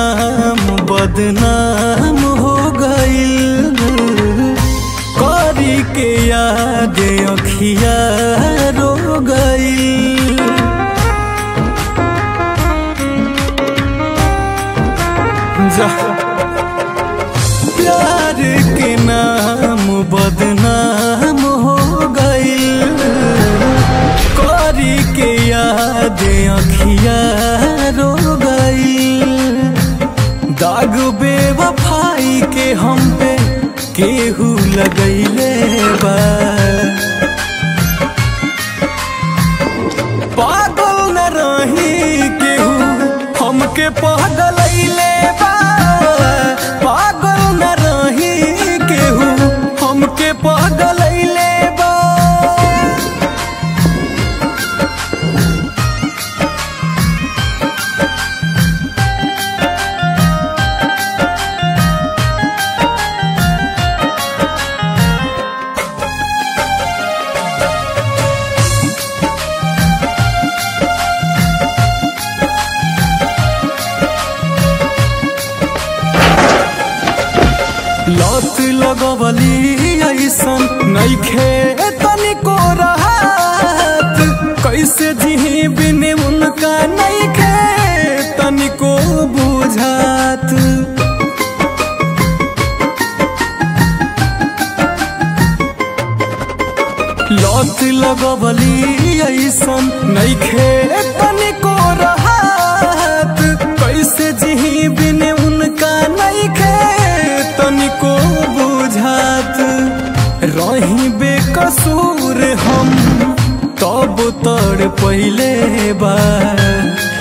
नाम बदनाम हो गईल करी के याद अखिया रो गईल जा प्यार के नाम बदनाम हो गईल करी के याद अखिया रो गईल दाग बेवफाई के हम पे केहू लगैले बा पागल न रही केहू हमके पागलैले बा पागल न रही केहू हमके पागलैले बा लत लगवली ऐसन नइखे तनिको रहत कैसे जिही बिन उनका नइखे तनिको बुझात लत लगवली ऐसन नइखे तनिको रहत कैसे जिही बिन उनका नइखे तनिको बुझात रही बेकसूर हम तब तड़ पहिले बा